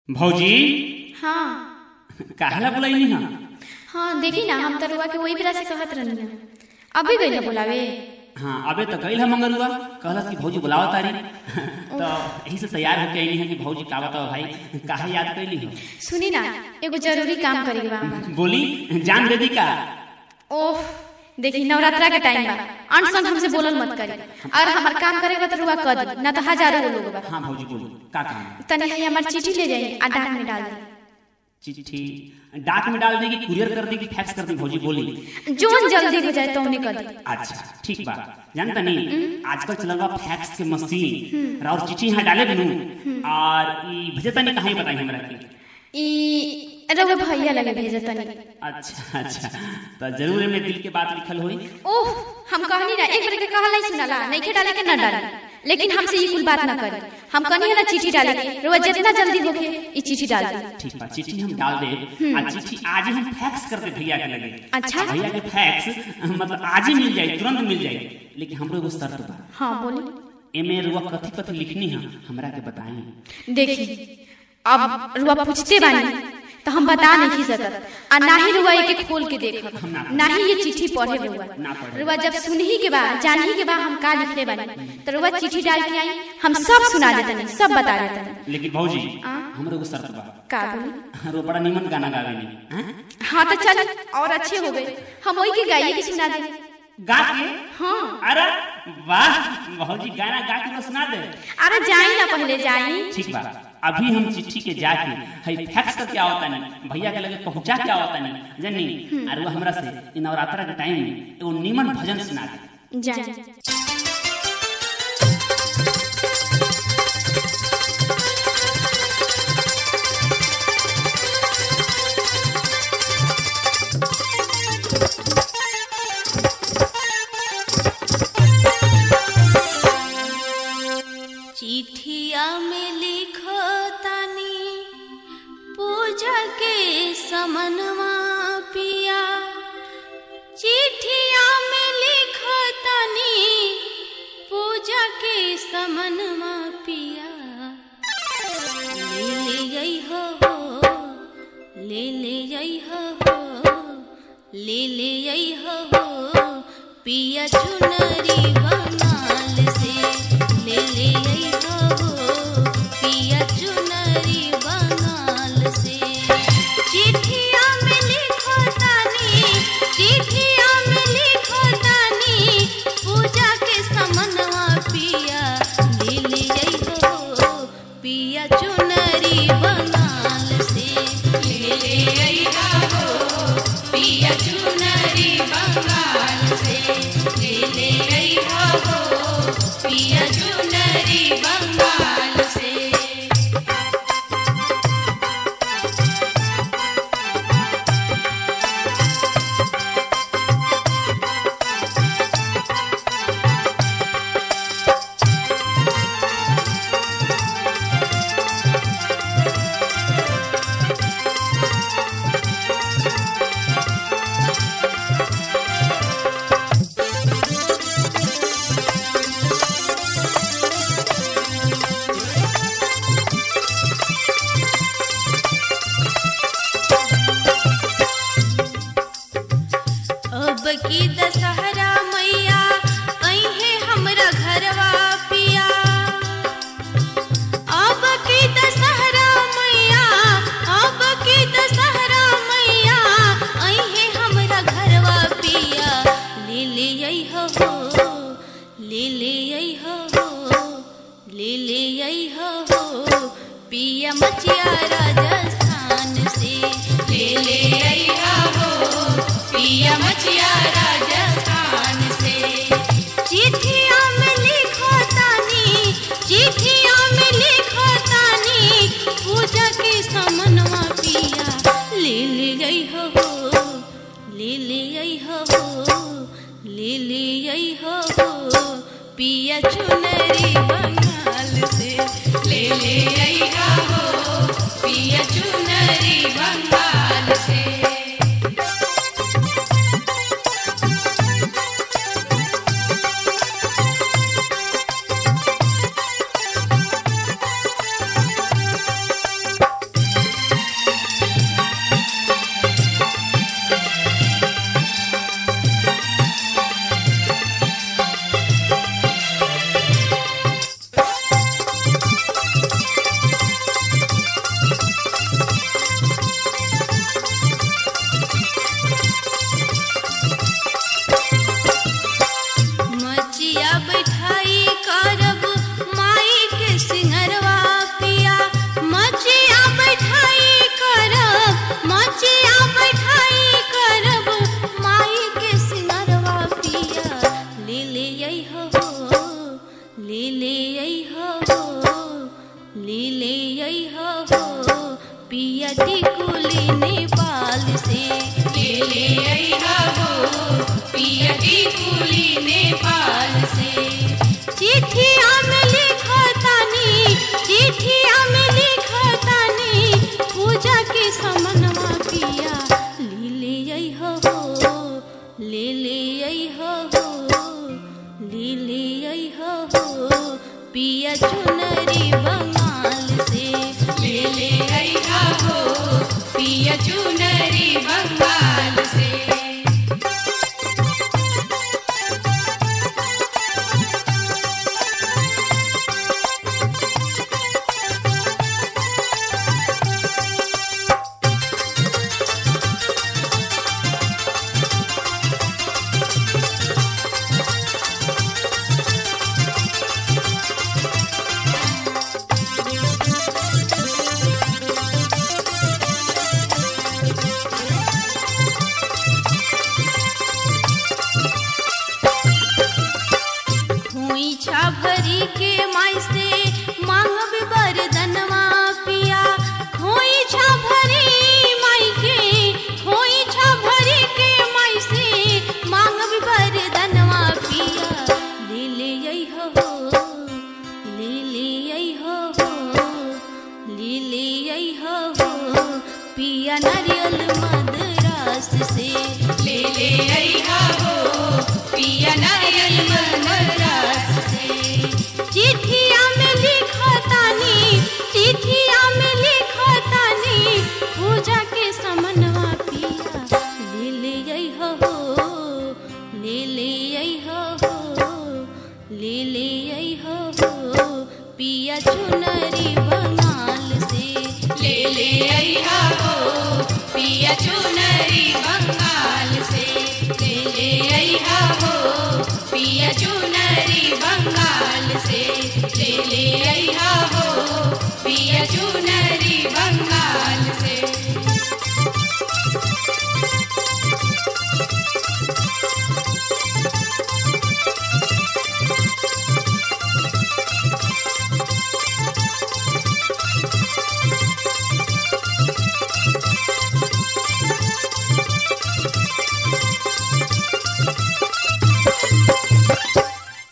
भौजी हाँ काहेला बुलाइनी हा हाँ देखी ना हम तरुआ के वही बेरा से कहत रहनी ना अभी गई ना बोलावे हाँ अबे तो गईल है मंगलुआ कहलस कि भौजी बुलावा तारी तो यही से तैयार होके आईनी है कि भौजी का बताओ भाई काहे याद कैली हो सुनी ना एगो जरूरी काम करे के बा हमार। बोली जान दे दी का ओह देखी नवरात्रा के टाइम बा अन संग हमसे बोलल मत करी और हमार काम करे के तरुआ कर दी ना तो हजारों लोग बा हाँ भौजी बोली का काम है? तनी है हमार चिट्ठी ले जाई आ डाक में डाल दी चिट्ठी डाक में डाल देगी कुरियर कर देगी फैक्स कर दी भौजी बोली जोन जल्दी हो जाए तो उन्हें कर दी अच्छा ठीक बा जानता नहीं आजकल चलल बा फैक्स के मशीन और चिट्ठी यहाँ डाले बिनू और ई भेजता नहीं कहीं बताई हमरा के ई रउआ भैया लगे भेजे तनी अच्छा अच्छा तो जरूर में दिल के बात लिखल होई ओह हम कहनी ना एक बार के कहला ही सुनाला नहीं के डाले के ना डाले लेकिन हमसे ये कुल बात ना करी हम कहनी है ना चिट्ठी डाले के रउआ जितना जल्दी होके ई चिट्ठी डाल दी ठीक बा चिट्ठी हम डाल दे आ चिट्ठी आज ही हम फैक्स कर दे भैया के लगे अच्छा। भैया के फैक्स मतलब आज ही मिल जाए तुरंत मिल जाए लेकिन हमरो एगो शर्त बा हाँ बोली एमे रुआ कथी कथी लिखनी है हमरा के बताई देखी अब रुआ पूछते बानी तो हम बता नहीं सकत आ ना ही रुआ एक खोल के देखब ना ही ये चिट्ठी पढ़े रुआ ना पढ़े। रुआ जब सुनही के बाद जानही के बाद हम का लिखले बानी तो रुआ चिट्ठी डाल के आई हम सब सुना देतनी सब बता देतनी लेकिन भौजी आ? हमरो एगो शर्त बा का बोली रो बड़ा निमन गाना गावे नहीं हैं? हाँ तो चल और अच्छे हो गए हम वही के गाइए की सुना देंगे गा के हाँ अरे वाह भौजी गाना गा के तो सुना दे अरे जाई ना पहले जाई ठीक बा अभी हम चिट्ठी के जाके हई फैक्स करके आवता नहीं भैया के लगे पहुंचा के आवता नहीं जनी और वो हमरा से इ नवरात्रा के टाइम में एगो निमन भजन सुना दे जाई चिठिया में लिखो तानी पूजा के समनवा पिया चिठिया में लिखो तानी पूजा के समनवा पिया ले ले गई हो हो ले ले गई हो हो ले ले गई हो हो पिया चुनरी बनाल से ले ले गई हो हो पिया चुनरी बनाल से चिठिया में लिखो तानी चिठिया में लिखो तानी पूजा के समनवा पिया ले ले गई हो पिया चुनरी बनाल से ले ले गई हो पिया चुनरी बंगाल से ले ले गई हो पिया चुनरी बंगाल से अब की दशहरा मैया अहे हमरा घरवा पिया अब की दशहरा मैया अब की दशहरा मैया अहे हमरा घरवा पिया ले ले आई हो हो ले ले आई हो हो ले ले आई हो हो पिया मचिया राजस्थान से ले ले आई हो पिया मचिया राजस्थान से चिट्ठिया में लिखो तानी चिट्ठिया में लिखो तानी पूजा के समनवा पिया ले ले गई हो हो ले ले आई हो हो ले ले आई हो हो पिया चुनरी बंगाल से ले ले आई हो पिया चुनरी बंगाल से पिया टिकुली नेपाल से ले ले अइहा हो पिया टिकुली नेपाल से चिट्ठिया में लिखतानी चिट्ठिया में लिखतानी पूजा के समनवा पिया ले ले अइहा हो ले ले अइहा हो ले ले अइहा हो पिया चुनरी बंगाल से ले ले अइहा हो पिया चुनरी बंगाल से खोइछा भरी के माई से मांगब बरदनवा पिया खोइछा भरी माई के खोइछा भरी के माई से मांगब बरदनवा पिया ले ले अइहो हो ले ले अइहो हो ले ले अइहो हो पिया नारियल मदरास से ले ले अइहा हो पिया नारियल मदरास से चिट्ठिया में लिखतानी चिट्ठिया में लिखतानी पूजा के समनवा पिया ले ले अइहो हो ले ले अइहो हो ले ले अइहो हो पिया चुनरी बंगाल से ले ले अइहा हो पिया चुनरी बंगाल से ले ले अइहा हो पिया चुनरी बंगाल से ले ले अइहा हो पिया चुनरी